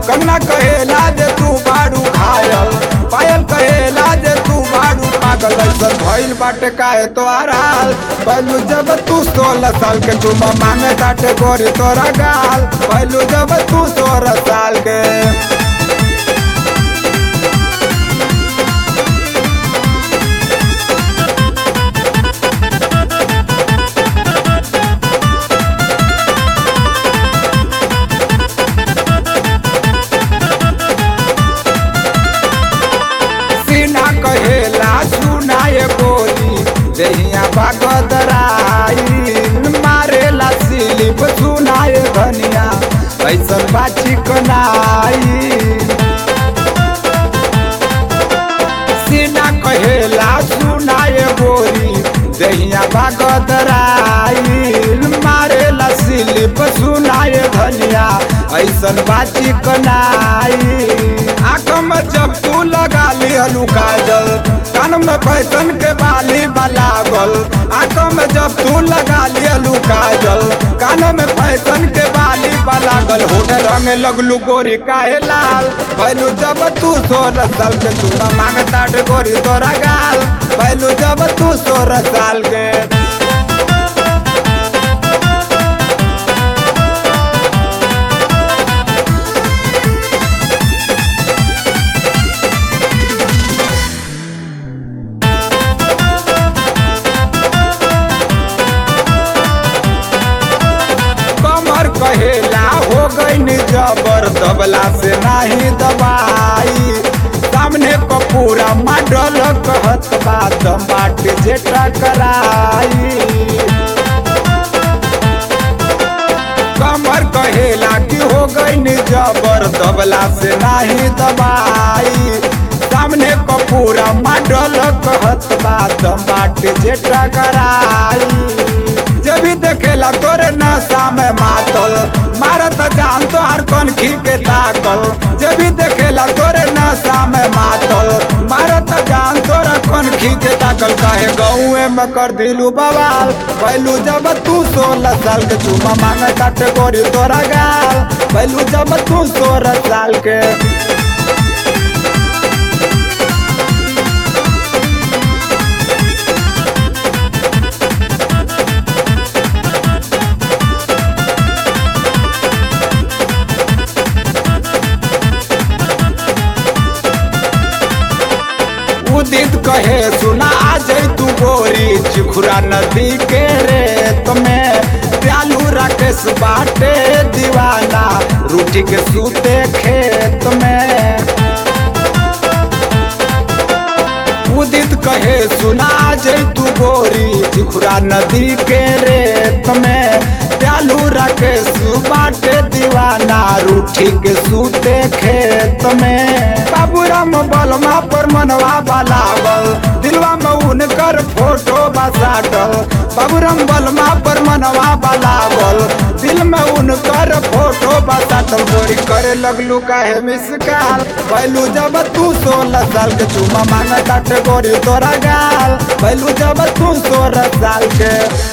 कंगना कहेला जे तू बाड़ू घायल पायल कहेला जे तू बाड़ू पागल ऐसन भइल बाटे काहे तो हाल पहलू जब तू सोलह साल के चुमा मांगे काटे गोरी तोरा गाल पहलू जब तू सोलह साल के सीना कहेला सुनाए बोली दहिया बागदराई मारेला सिलिप सुनाए धनिया ऐसन बाची कनाई सीना कहेला सुनाए बोली दहिया बागदराई मारेला सिलिप सुनाए धनिया ऐसन बाची कनाई आँख में जब तू लगा लिहलू काजल कान में फैशन के बाली बलागल आँख में जब तू लगा लिहलू काजल कान में फैशन के बाली बलागल होने रंग लगलू गोरी काहे लाल पहलू जब तू सोलह साल के तू मांगता गोरी तोरा गाल पहलू जब तू सोलह साल के कमर कहेला हो गई जबर दबला से नाही दबाई सामने को पूरा मॉडल कहत बात बाट जेटा कराई कमर कहेला कि हो गई जबर दबला से नाही दबाई सामने को पूरा मॉडल कहत बात बाट जेटा कराई जब भी देखेला तोरे नशा में मातल मारत जान तो हर कौन खी के ताकल जब भी देखेला तोरे नशा में मातल मारत जान तोरा कौन खी के ताकल काहे गौए में कर दिलू बवाल पहलू जब तू सोलह साल के तू मांग काटे गोरी तोरा गाल पहलू जब तू सोलह साल के उदित कहे सुना आ जाई तू गोरी चिखुरा नदी के रेत में प्यालू राकेश बाटे दीवाना रूठी के सूते खेत में उदित कहे सुना आ जाई तू गोरी चिखुरा नदी के रेत में प्यालू राकेश बाटे दीवाना रूठी के सूते खेत में बाबूराम बलमा पर मनवा बलावल दिलवा में उनकर फोटो बसाटल बाबूराम बलमा पर मनवा बलावल दिल में उनकर फोटो बसाटल गोरी करे लगलू काहे मिसकाल पहलू जब तू सोलह साल के चुमा मांगा गोरी तोरा गाल पहलू जब तू सोलह साल के